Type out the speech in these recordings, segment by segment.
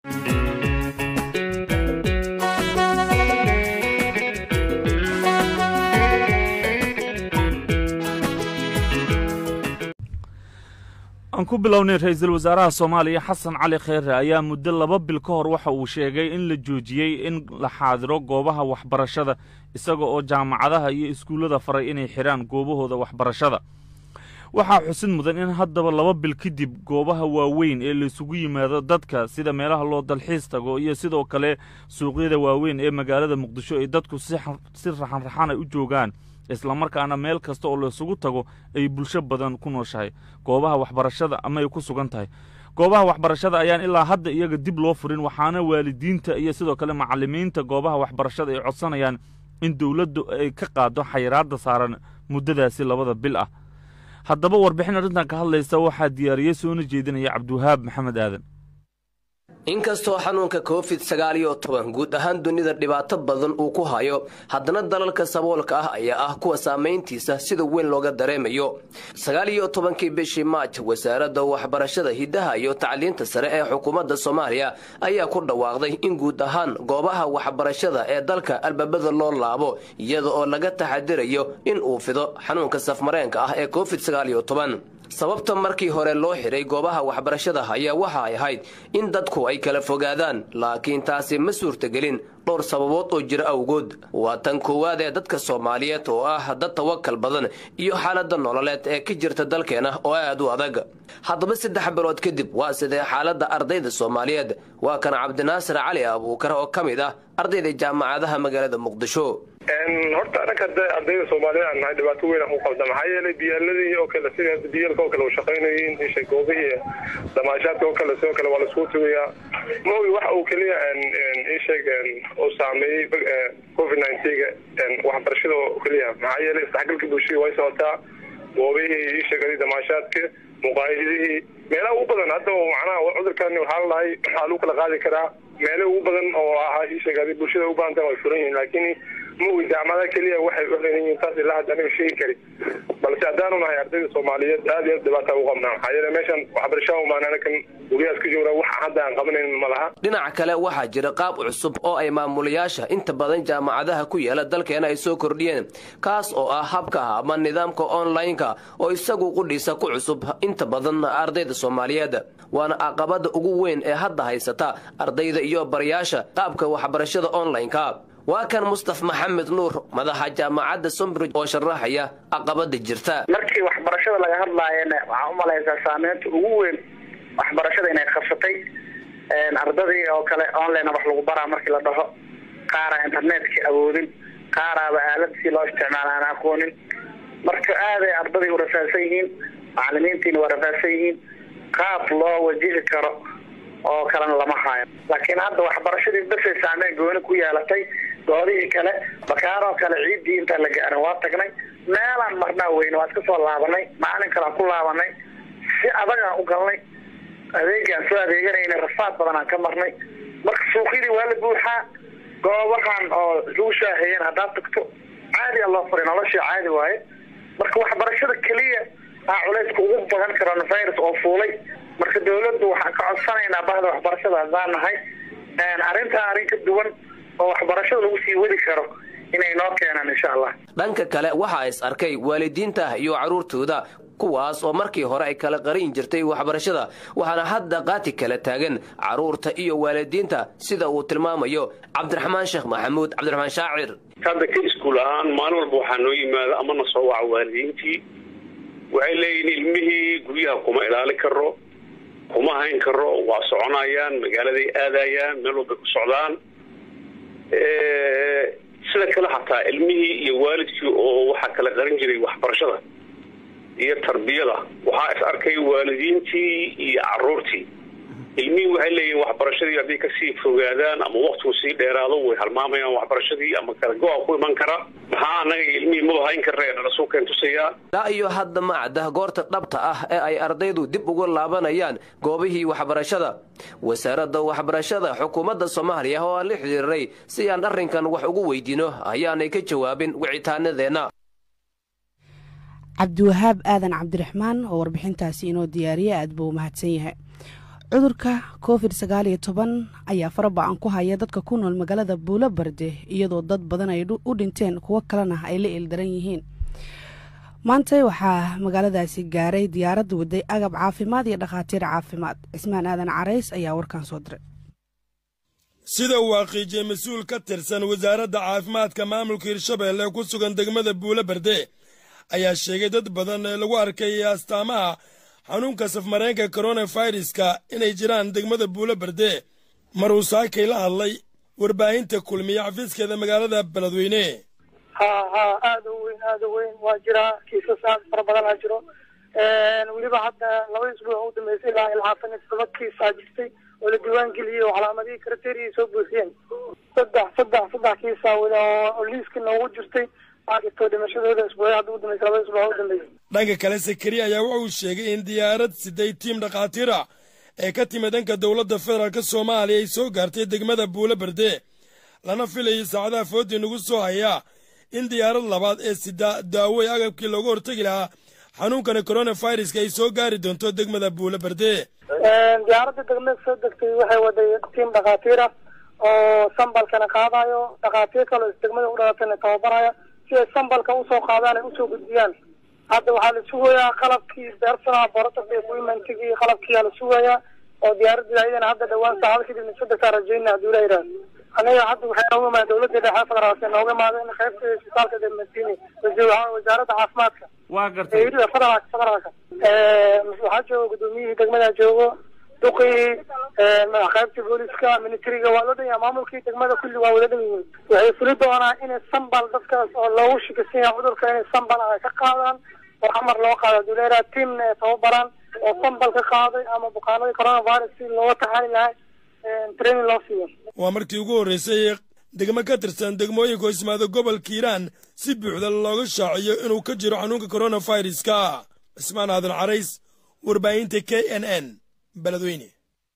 aan ku bilownay ra-iisul wasaaraha soomaaliya xasan cali kheyre ayaa muddo laba bil ka hor waxa uu sheegay in la joojiyey in la xaadiro goobaha waxbarashada isaga oo jaamacadaha iyo iskuullada faray inay xidhaan goobahooda waxbarashada waxaa xusid mudan in haddaba laba bil kadib goobaha waaweyn ee laisugu yimaado dadka sida meelaha loo dalxiis tago iyo sidoo kale suuqyada waaweyn ee magaalada muqdisho ay dadku si raxanraxan ay u joogaan islamarkaana meel kasta oo laysugu tago ay bulsho badan ku nooshahay goobaha waxbarashada ama ay ku sugan tahay goobaha waxbarashada ayaan ilaa hadda iyaga dib loo furin waxaana waalidiinta iyo sidoo kale macallimiinta goobaha waxbarashada ay codsanayaan in dowladdu ay ka qaado xayiraadda saaran muddadaasi labada bil ah haddaba warbixin arrintan ka hadlaysa waxaa diyaariyey soona jeedinaya cabdiwahaab maxamed aadan inkastoo xanuunka covid sagaal iyo toban guud ahaan dunida dhibaato badan uu ku hayo haddana dalalka saboolka ah ayaa ah kuwa saamayntiisa sida weyn looga dareemayo sagaal iyo tobankii bishii maaj wasaaradda waxbarashada hiddaha iyo tacliinta sare ee xukuumadda soomaaliya ayaa ku dhawaaqday in guud ahaan goobaha waxbarashada ee dalka albaabada loo laabo iyada oo laga taxadirayo in uu fido xanuunka safmareenka ah ee covid sagaal iyo toban sababta markii hore loo xidhay goobaha waxbarashada ayaa waxa ay ahayd in dadku ay kala fogaadaan laakiin taasi ma suurtagelin dhowr sababood oo jira awgood waa tan koowaad ee dadka soomaaliyeed oo ah dad tawakal badan iyo xaaladda nololeed ee ka jirta dalkeena oo aad u adag haddaba saddex bilood kadib waa sidee xaaladda ardayda soomaaliyeed waa kan cabdinaasir cali abuukar oo ka mid ah ardayda jaamacadaha magaalada muqdisho horta anaka hadda ardayda soomaaliyed aan nahay dhibaato weyn aan ku qabda maxaa yeelay diyaaladii oo kale sida diyaalka oo kale u shaqaynayin isha goobihii damaashaadka oo kale sidoo kale waa laiskugu tugayaa maogi waxa uu keliya isheeg uu saameeyey covid nineteenka waxbarashada oo keliya maxaa yeelay isdhexgalka bulshada way socotaa goobihii isheegadi damaashaadka muqaayadihii meelaha ugu badan hadda macnaha cudurkan waxaa la dhahay waxaa lagu kala qaadi karaa meele ugu badan oo ahaa isheegadi bulshada u baahanta way furan yihiin laakiin maogi jaamacadaha keliya waxay u xiran yihiin taas ilaa hadda aniga sheegi kari balse haddaanu nahay ardayda soomaaliyeed aad iyo aad dhibaata ugu qabnaa maxaa yeele meeshan waxbarashada umaan anakan guryahaas ka joognaa waxa hadda aan qabanayn ma laha dhinaca kale waxaa jira qaab cusub oo ay maamulayaasha inta badan jaamacadaha ku yaala dalkeena ay soo kordhiyeen kaas oo ah habka ama nidaamka online-ka oo isagu qudhiisa ku cusub inta badan ardayda soomaaliyeed waana caqabada ugu weyn ee hadda haysata ardayda iyo barayaasha qaabka waxbarashada online-ka waa kan mustaf maxamed nuur madaxa jaamacadda sombridge oo sharaxaya caqabada jirta markii waxbarashada laga hadlaayana waxaa umalaysaa saameynta ugu weyn waxbarashada inay qabsatay ardadii oo kale online wax lagu baraa markii la dhaho qaara internetka awoodin qaaraaba aalada si loo isticmaala aan aqoonin marka aaday ardadii u rafaadsan yihiin macalimiintiina waa rafaadsan yihiin qaab loo wajihi karo oo kalena lama haayo laakiin hadda waxbarashadii basay saameyn gooni ku yeelatay doodihii kale bakaaroo kale ciiddii intaan la gaarin waa tagnay meelaan marnaa weyne waa iska soo laabanay maalin kalean ku laabanay si adagaan u galnay adeegaan soo adeeganayna rafaad badan aan ka marnay marka suuqyadii waa la buuxaa goobahan oo lagu shaaheeyeen haddaad tagto caadiya loo furay noloshii caadi waaye marka waxbarashada keliya aa culayska ugu badan coronavirus oo fuulay marka dawladdu waxaan ka codsanaynaa bahda waxbarashada haddaan nahay arrintaa arrin ka duwan oo waxbarashada lagu sii wadi karo inay noo keenaan insha allah dhanka kale waxaa is arkay waalidiinta iyo carruurtooda kuwaas oo markii hore ay kala qarin jirtay waxbarashada waxaana hadda qaati kala taagan carruurta iyo waalidiinta sida uu tilmaamayo cabdiraxmaan sheekh maxamuud cabdiraxmaan shaacir hadda ka iskuul ahaan maalin walba waxaa noo yimaada ama na soo waca waalidiintii waxay leeyihiin ilmihii guryaha kuma ilaali karo kuma hayn karo waa soconayaan magaaladay aadayaan meel walbay ku socdaan sida kale xataa ilmihii iyo waalidkii oo waxaa kala qaran jiray waxbarashada iyo tarbiyada waxaa is arkay waalidiintii iyo caruurtii ilmihii waxay leeyihiin waxbarashadii hadday kasii fogaadaan ama waktigu sii dheeraado way halmaamayaan waxbarashadii ama kala go-a ku iman kara maxaa anaga ilmihii maba hayn karre dhalasuu keen tusayaa ilaa iyo hadda ma cadda goorta dhabta ah ee ay ardaydu dib uga laabanayaan goobihii waxbarashada wasaaradda waxbarashada xukuumadda soomaaliya oo aan la xidhiiray si aan arrinkan wax ugu weydiino ayaanay ka jawaabin wicitaanadeenna cabdiwahaab aadan cabdiraxmaan oo warbixintaasi inoo diyaariya aad buu umahadsan yahay cudurka covid sagaal iyo toban ayaa faraba-an ku haya dadka ku nool magaalada buulo barde iyadoo dad badan ay u dhinteen kuwo kalena ay la ildaran yihiin maanta waxaa magaaladaasi gaaray diyaarad waday agab caafimaad iyo dhakhaatiir caafimaad cismaan aadan carays ayaa warkan soo diray sida uu xaqiijiyey mas-uul ka tirsan wasaaradda caafimaadka maamulka hirshabeelle ku sugan degmada buulo berde ayaa sheegay dad badan ee lagu arkay astaamaha xanuunka safmareenka koronaviruska inay jiraan degmada buulo berde mar uu saakay la hadlay warbaahinta kulmiye xafiiskeeda magaalada beledweyne ha ha aada u weyn aada u weyn waa jiraa kiisas aad fara badan aa jiro weliba hadda laba isbuuc u dambeysay ilaa ilhaatan iyo todoba kiis aa jirtay oo la diiwaan geliyey oo calaamadihii kriteria soo buuxiyeen saddex saddex saddex kiisa oo liiska noogu jirtay aa jirto dhimashadooda isbuucya hadda u dambeysay laba isbuuc u dambeysay dhanka kale sakari ayaa wuxuu sheegay in diyaarad siday tiim dhakhaatiir ah ee ka timid dhanka dowladda federaalk soomaaliya ay soo gaartay degmada buulo berde lana filayay saacadaha foodii nagu soo hayaa in diyaarad labaad ee sida daawey agabkii looga hortegi lahaa xanuunkana koronaviruska ay soo gaari doonto degmada buulo berde diyaaradda degmada soo degtay waxay waday tiim dhakhaatiir ah oo sambalkana qaadayo dhakhaatiir kaloo degmada u dhalatayna tababaraya si ay sambalka usoo qaadaan ay usoo gudbiyaan hadda waxaa la sugayaa qalabkii beersanaha borotocka equipmentigii qalabkiiyaa la sugayaa oo diyaaradii ayadana hadda dhawaan saacado kadib sadextaa rajayna hadduu la yidhaahdo anaga hadda waxay nooga imaada dowladda dhexe federaalka nooga imaada in qaybta isbitaalka dematini wasaaradda caafimaadka waa gartay eeriga federaalka federaalka waxaa jooga gudoomiyihii degmada joogo duqii qaybta booliska militariga waa loo dhan yahay maamulkii degmada kulli waa wada dhan yihiin waxay fuli doonaa inay sambal dadkaas oo loogu shakisan yahay cudurka inay sambal ay ka qaadaan oo amar loo qaado haduu leeyaha tiamna ay tababaraan oo sambal ka qaaday ama bukaanadii coronavirus si looga taxaali lahay training loo siiyo waa markii ugu horraysay degmo ka tirsan degmooyinka oo ismaada gobolka hiiraan si buuxda looga shaaciyo inuu ka jiro xanuunka koronaviruska cismaan aadan carays warbaahinta k n n beledweyne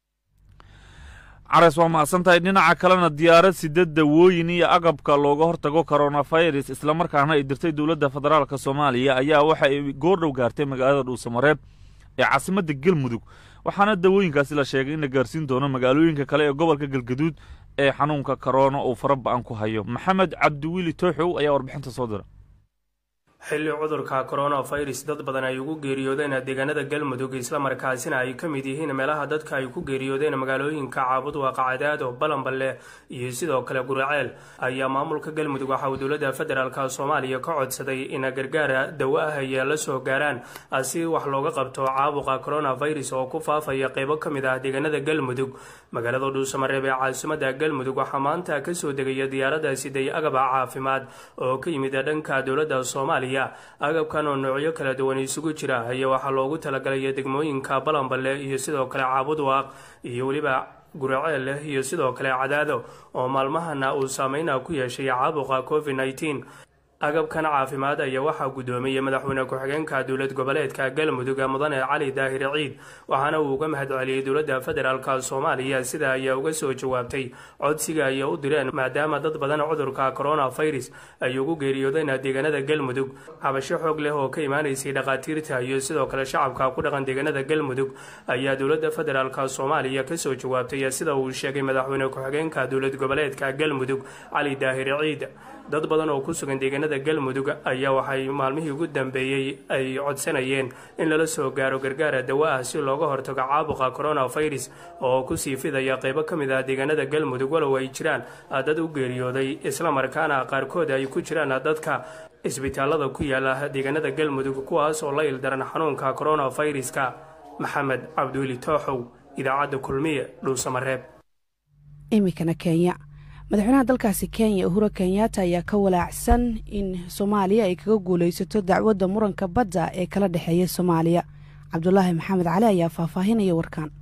carays waa mahadsan tahay dhinaca kalena diyaarad sida dawooyin iyo agabka looga hortago koronafirus islamarkaana ay dirtay dowladda federaalk soomaaliya ayaa waxa ay goordhow gaartay magaalada dhuusamareeb ee caasimadda galmudug waxaana dawooyinkaasi la sheegay in la gaarsiin doono magaalooyinka kale ee gobolka galgaduud ee xanuunka korona uu fara ba-an ku hayo maxamed cabdiwiili tooxow ayaa warbixinta soo dira xilli cudurka coronavirus dad badan ay ugu geeriyoodeen deegaanada galmudug islamarkaasina ay ka mid yihiin meelaha dadka ay ku geeriyoodeen magaalooyinka caabud waaqacadaado balanballe iyo sidoo kale guraceel ayaa maamulka galmudug waxa uu dowladda federaalk soomaaliya ka codsaday in gargaara dawo ah ay la soo gaaraan si wax looga qabto caabuqa coronavirus oo ku faafaya qeybo ka mid ah deegaanada galmudug magaalada dhuusamareeb ee caasimada galmudug waxaa maanta kasoo degaya diyaarada siday agaba caafimaad oo ka yimid dhanka dowladda soomaaliya agabkan oo noocyo kala duwan isugu jira ayaa waxaa loogu talagalaya degmooyinka balanballe iyo sidoo kale caabudwaaq iyo weliba guraceel leh iyo sidoo kale cadaado oo maalmahana uu saameyna ku yeeshay caabuqa covid nneteen agabkan caafimaad ayaa waxaa guddoomiyey madaxweyne ku-xigeenka dowlad goboleedka galmudug mudane cali daahir ciid waxaana uu uga mahadceliyey dowladda federaalk soomaaliya sida ayaa uga soo jawaabtay codsiga ay u direen maadaama dad badan cudurka coronavirus ay ugu geeriyoodeen deegaanada galmudug cabasho xoog leh oo ka imaanaysay dhakhaatiirta iyo sidoo kale shacabka ku dhaqan deegaanada galmudug ayaa dowladda federaalk soomaaliya kasoo jawaabtay sida uu sheegay madaxweyne ku-xigeenka dowlad goboleedka galmudug cali daahir ciid dad badan oo ku sugan deegaanada galmudug ayaa waxay maalmihii ugu dambeeyey ay codsanayeen in lala soo gaaro gargaara dawo ah si looga hortago caabuqa coronavirus oo kusii fidaya qeybo ka mid ah deegaanada galmudug walow ay jiraan dad u geeriyooday islamarkaana qaarkood ay ku jiraan dadka isbitaalada ku yaala deegaanada galmudug kuwaas oo la ildaran xanuunka coronaviruska maxamed cabdiweli tooxow idaacadda kulmiye dhuusamareeb iminkana kenya madaxweynaha dalkaasi kenya uhuro kenyatta ayaa ka walaacsan in soomaaliya ay kaga guulaysato dacwadda muranka badda ee kala dhexeeya soomaaliya cabdulaahi maxamed cali ayaa faahfaahinaya warkaan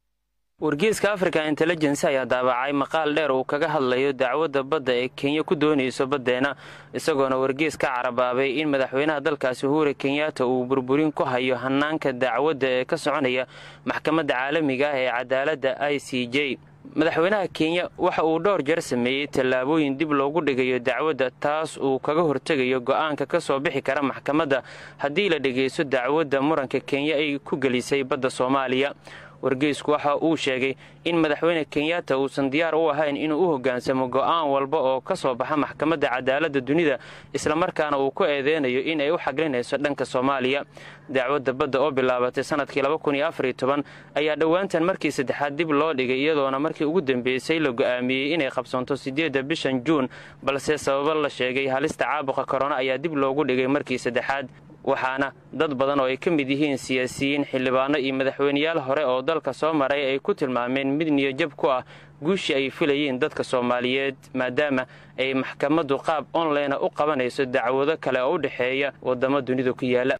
wargeyska africa intelligence ayaa daabacay maqaal dheer uu kaga hadlayo dacwadda badda ee kenya ku doonayso baddeena isagoona wargeys ka carabaabay in madaxweynaha dalkaasi uhura kenyatta uu burburin ku hayo hanaanka dacwadda ee ka soconaya maxkamadda caalamiga ah ee cadaaladda i c j madaxweynaha kenya waxa uu dhowr jeer sameeyey tallaabooyin dib loogu dhigayo dacwadda taas uu kaga hortegayo go'aanka ka soo bixi kara maxkamadda haddii la dhegaysto dacwadda muranka kenya ay ku gelisay badda soomaaliya wargeysku waxa uu sheegay in madaxweyne kenyatta uusan diyaar u ahayn inuu u hoggaansamo go'aan walba oo ka soo baxa maxkamadda cadaaladda dunida islamarkaana uu ku eedeynayo in ay u xaglinayso dhanka soomaaliya dacwadda badda oo bilaabatay sanadkii ayaa dhowaantan markii saddexaad dib loo dhigay iyadoona markii ugu dambeysay la go'aamiyey inay qabsanto siddeedda bishan juun balse sababo la sheegay halista caabuqa korona ayaa dib loogu dhigay markii saddexaad waxaana dad badan oo ay ka mid yihiin siyaasiyiin xildhibaano iyo madaxweyneyaal hore oo dalka soo maray ay ku tilmaameen mid niyajab ku ah guushii ay filayeen dadka soomaaliyeed maadaama ay maxkamaddu qaab onlinea u qabanayso dacwado kale oo u dhexeeya waddamo dunida ku yaala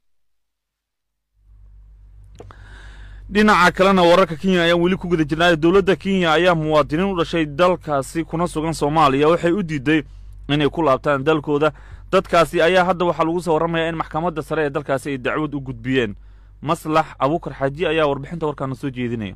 dhinaca kalena wararka kenya ayaan weli ku guda jirnaayo dowladda kenya ayaa muwaadiniin u dhashay dalkaasi kuna sugan soomaaliya waxay u diiday inay ku laabtaan dalkooda dadkaasi ayaa hadda waxaa lagu soo warramayaa in maxkamadda sare ee dalkaasi ay dacwad u gudbiyeen maslax abuukar xaaji ayaa warbixinta warkaana soo jeedinaya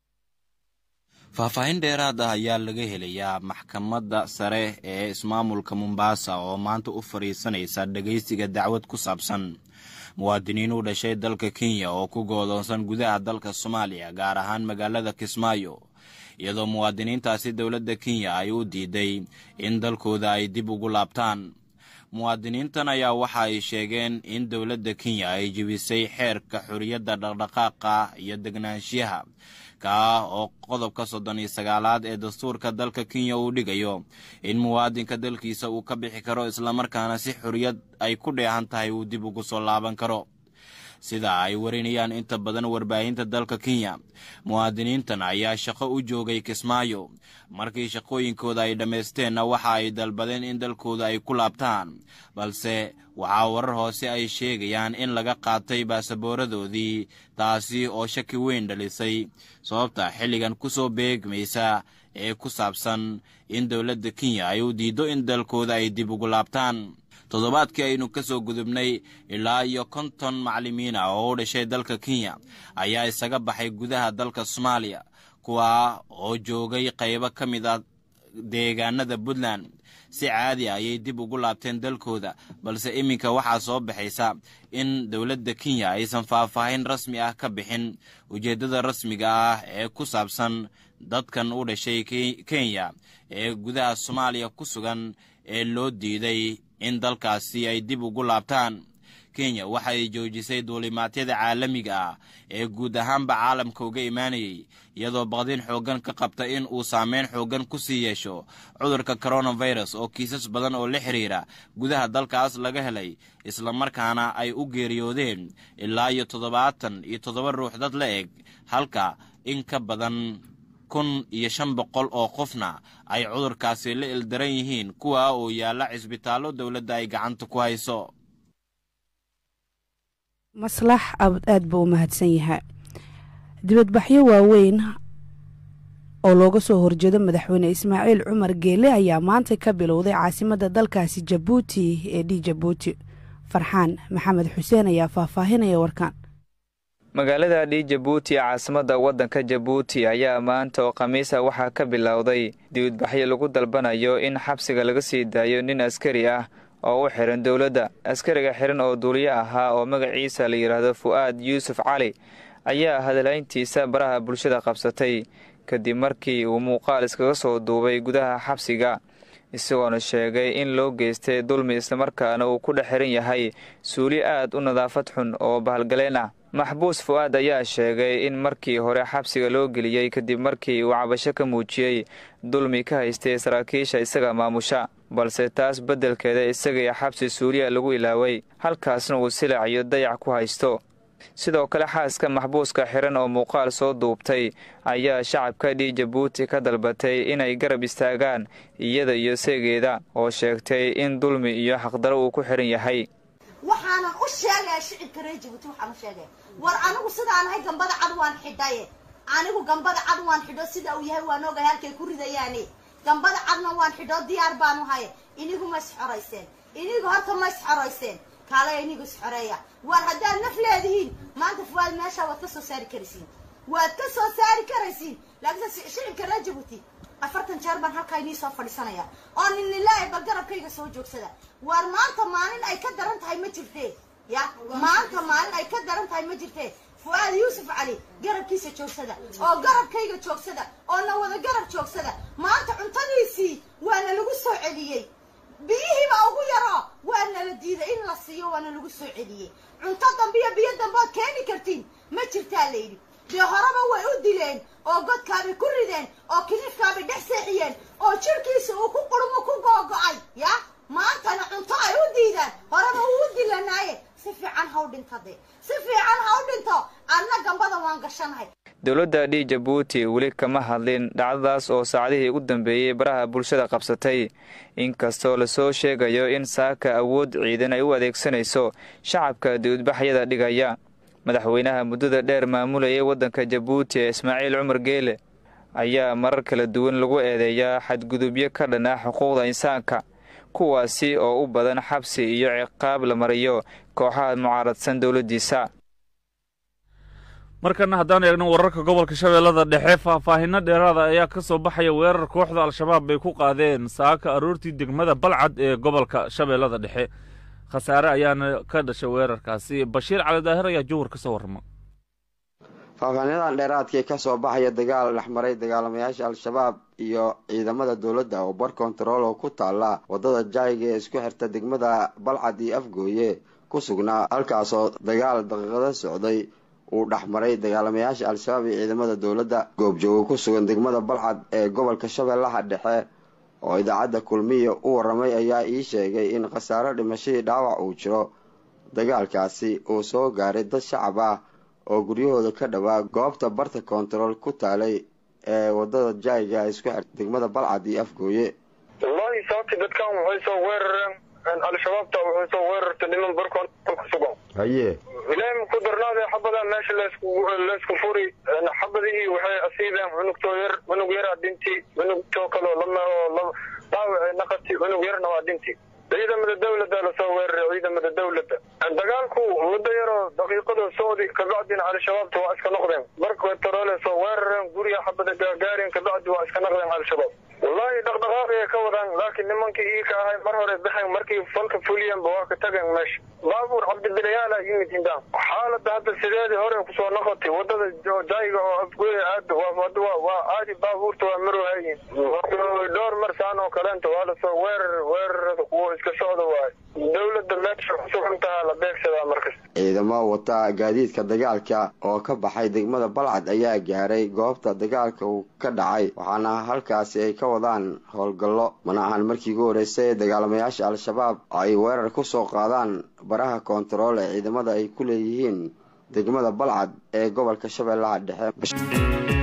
faahfaahin dheeraad ah ayaa laga helayaa maxkamadda sare ee ismaamulka mombaasa oo maanta u fadhiisanaysa dhegaysiga dacwad ku saabsan muwaadiniin u dhashay dalka kenya oo ku goodoonsan gudaha dalka soomaaliya gaar ahaan magaalada kismaayo iyadoo muwaadiniintaasi dowladda kenya ay u diiday in dalkooda ay dib ugu laabtaan muwaadiniintan ayaa waxa ay sheegeen in dowladda kenya ay jebisay xeerka xorriyadda dhaqdhaqaaqa iyo degnaanshiyaha kaa oo qodobka soddon iyo sagaalaad ee dastuurka dalka kenya uu dhigayo in muwaadinka dalkiisa uu ka bixi karo islamarkaana si xorriyad ay ku dheehan tahay uu dib ugu soo laaban karo sida ay warinayaan inta badan warbaahinta dalka kenya muwaadiniintan ayaa shaqo u joogay kismaayo markii shaqooyinkooda ay dhammaysteenna waxa ay dalbadeen in dalkooda ay ku laabtaan balse waxaa warar hoose ay sheegayaan in laga qaatay baasabooradoodii taasi oo shaki weyn dhalisay sababta xilligan ku soo beegmaysa ee ku saabsan in dowladda kenya ay u diiddo in dalkooda ay dib ugu laabtaan toddobaadkii aynu ka soo gudubnay ilaa iyo konton macallimiin ah oo u dhashay dalka kenya ayaa isaga baxay gudaha dalka soomaaliya kuwaa oo joogay qaybo ka mid ah deegaanada puntland si caadi ah ayay dib ugu laabteen dalkooda balse iminka waxaa soo baxaysa in dowladda kenya aysan faahfaahin rasmi ah ka bixin ujeeddada rasmiga ah ee ku saabsan dadkan u dhashay kenya ee gudaha soomaaliya ku sugan ee loo diiday in dalkaasi ay dib ugu laabtaan kenya waxa ay joojisay duulimaadyada caalamiga ah ee guud ahaanba caalamka uga imaanayay iyadoo baqdin xooggan ka qabta in uu saameyn xooggan ku sii yeesho cudurka coronavirus oo kiisas badan oo la xiriira gudaha dalkaas laga helay islamarkaana ay u geeriyoodeen ilaa iyo toddobaatan iyo toddoba ruux dad la eg halka in ka badan kun iyo shan boqol oo qofna ay cudurkaasi la ildaran yihiin kuwa oo yaalla cisbitaallo dowladda ay gacanta ku hayso maslax aad buu u mahadsan yahay dibadbaxyo waaweyn oo looga soo horjeedo madaxweyne ismaaciil cumar geele ayaa maanta ka bilowday caasimadda dalkaasi jabuuti ee d jabuuti farxaan maxamed xuseen ayaa faahfaahinaya warkaan magaalada dhi jabuuti caasimadda waddanka jabuuti ayaa maanta oo khamiisa waxaa ka bilowday dibadbaxyo lagu dalbanayo in xabsiga laga sii daayo nin askari ah oo u xiran dowladda askariga xiran oo duuliyo ahaa oo magaciisa la yidhaahdo fu'aad yuusuf cali ayaa hadalayntiisa baraha bulshada qabsatay kadib markii uu muuqaal iskaga soo duubay gudaha xabsiga isagoona sheegay in loo geystay dulmi islamarkaana uu ku dhex xiran yahay suuli aad u nadaafad xun oo bahalgaleen ah maxbuus fu'aad ayaa sheegay in markii hore xabsiga loo geliyey kadib markii uu cabasho ka muujiyey dulmi ka haystay saraakiisha isaga maamusha balse taas beddelkeeda isagaiyo xabsi suuliya lagu ilaaway halkaasna uu silac iyo dayac ku haysto sidoo kale xaaska maxbuuska xiran oo muuqaal soo duubtay ayaa shacabka dhi jabuuti ka dalbatay inay garab istaagaan iyada iyo seegeeda oo sheegtay in dulmi iyo xaqdaro uu ku xiran yahay waxaanan u sheegaya shicibka reer jabuuti waxaan u sheegaya war anigu sidaan ahay gambada cad waan xidhaye anigu gambada cad waan xidho sida uu yahay waan ogahay halkay ku ridayaane gambada cadna waan xidho diyaar baanu haye inigu ma isxorayseen inigu horta ma isxorayseen kaalaya inigu isxoreeya war haddaad naf leedihiin maanta fuwaad meesha waad ka soo saari karaysiin waad ka soo saari karaysiin laakiinse shicibka reer jabuuti afartan jeer baan halkaa inii soo fadhiisanaya oo ninilaahi bal garabkayga soo joogsada war maanta maalin ay ka daran tahay ma jirtee ya maanta maalin ay ka daran tahay ma jirtee fu'aad yuusuf cali garabkiisa joogsada oo garabkayga joogsada oo na wada garab joogsada maanta cuntadiisii waana lagu soo celiyey biyihiiba ugu yaroo waa nala diiday in la siiyo waana lagu soo celiyey cunto dambe iyo biyo dambe ood keeni kartiin ma jirtaa layidhi dee horeba way u dileen oo godkaabay ku rideen oo kiniifkaabay dhex seexiyeen oo jirhkiisa uu ku qurmo ku googo-ay ya maantana cunto ay u diidaan horeba uu u dilanaaye si fiican ha u dhinto de si fiican ha u dhinto adna gambada waan gashanahay dowladda dhi jabuuti weli kama hadlin dhacdadaas oo saacadihii ugu dambeeyey baraha bulshada qabsatay inkastoo lasoo sheegayo in saaka awood ciidan ay u adeegsanayso shacabka dibadbaxyada dhigaya madaxweynaha muddada dheer maamulayay waddanka jabuuti ee ismaaciil cumar geele ayaa marar kala duwan lagu eedeeyaa xadgudubyo ka dhan ah xuquuqda insaanka kuwaasi oo u badan xabsi iyo ciqaab la mariyo kooxaha mucaaradsan dowladdiisa markana haddaan eegno wararka gobolka shabeellada dhexe faahfaahinno dheeraada ayaa ka soo baxaya weerar kooxda al-shabaab bay ku qaadeen saaka aroortii degmada balcad ee gobolka shabeellada dhexe khasaare ayaana ka dhashay weerarkaasi bashiir cali daahir ayaa jowhar ka soo warrama faahfaahinadan dheeraadkii ka soo baxaya dagaal dhexmaray dagaalamayaasha al-shabaab iyo ciidamada dowladda oo bar kontarool oo ku taala waddada jaayiga ee isku xirta degmada balcad iyo afgooye ku sugnaa halkaasoo dagaal daqiiqada socday uu dhexmaray dagaalamayaasha al-shabaab iyo ciidamada dowladda goobjooga ku sugan degmada balcad ee gobolka shabeellaha dhexe oo idaacadda kulmiya u warramay ayaa ii sheegay in khasaaro dhimashadii dhaawac uu jiro dagaalkaasi uu soo gaaray dad shacab ah oo guryahooda ka dhowaa goobta barta kontarool ku taalay ee waddada jaayiga isku xir degmada balcad iyo afgooye wallaahi sababti dadkan waxay soo weerareen al-shabaabta waxay soo weerartay niman bar kontarool ku sugan haye ilaahi maku darnaade xabadan meesha laysku laysku furi xabadihii waxay asiibeen cunugtoo yar cunug yaraa dhinti cunugtoo kaleo lama oo dhaawacee naqati cunug yarna waa dhinti ciidamada dawladda lasoo weeraray ciidamada dawladda dagaalku muddo yaroo daqiiqada socdi kabacdina al-shabaabta waa iska noqdeen barka taroole soo weerareen guriga xabada gaagaareen kabacdi waa iska noqdeen al-shabaab wallaahi dhaqdhaqaaqay ka wadaan laakiin nimankii ii ka ahay mar hore baxeen markii falka fuliyanba waa ka tageen meesha baabuur cabdibilayaala yimid hindaan xaalada hadda sideedii hore kusoo noqotay wadada jaayiga oo afgoya aada waa aadi baabuurta waa marwahayin dhowr mar saan oo kaleenta waa lasoo weerar weerarada kuwo iska socda waayo dawladda meesha kusugan tahaa la beegsadaa markas ciidamo wata gaadiidka dagaalka oo ka baxay degmada balcad ayaa gaaray goobta dagaalka uu ka dhacay waxaana halkaasi ay ka wadaan howlgallo mana ahan markii ugu horreysay ee dagaalamayaasha al-shabaab ay weerar ku soo qaadaan baraha koontarool ee ciidamada ay ku leeyihiin degmada balcad ee gobolka shabeellaha dhexe